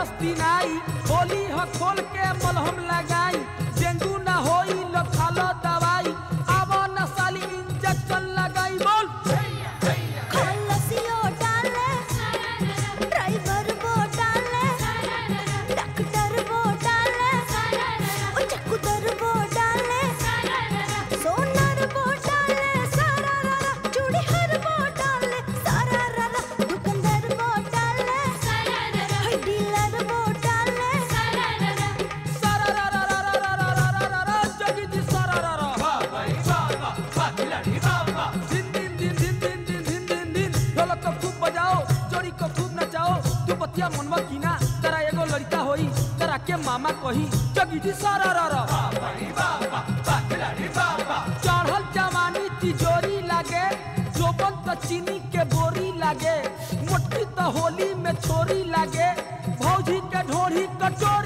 दस्तिनाई होली ह खोल के मलहम लगाई डेंगू ना होई लो खालो दवाई आवा न साली इंजेक्शन लगाई बोल खलसियो डाले ड्राइवर वो डाले डॉक्टर वो डाले ओ चकुदर वो डाले सोनार वो डाले सारा रारा चूड़ी हर वो डाले सारा रारा दुकानदार वो डाले हाय डीलर वो डाले सारा रा रा रा रा रा रा रा रा रा जगी जी सारा रा रा दिन दिन दिन दिन दिन दिन दिन दिन दिन ढोलक को खूब बजाओ जोड़ी को खूब नचाओ तू बतिया मनवा कीना तेरा एगो लड़का होई तेरा के मामा कही जगी जी सारा रा रा चढ़ल जवानी तिजोरी लागे जोबन त चीनी के बोरी लागे मोटकी त होली में छोरी लागे भौजी के ढोरी कटोरी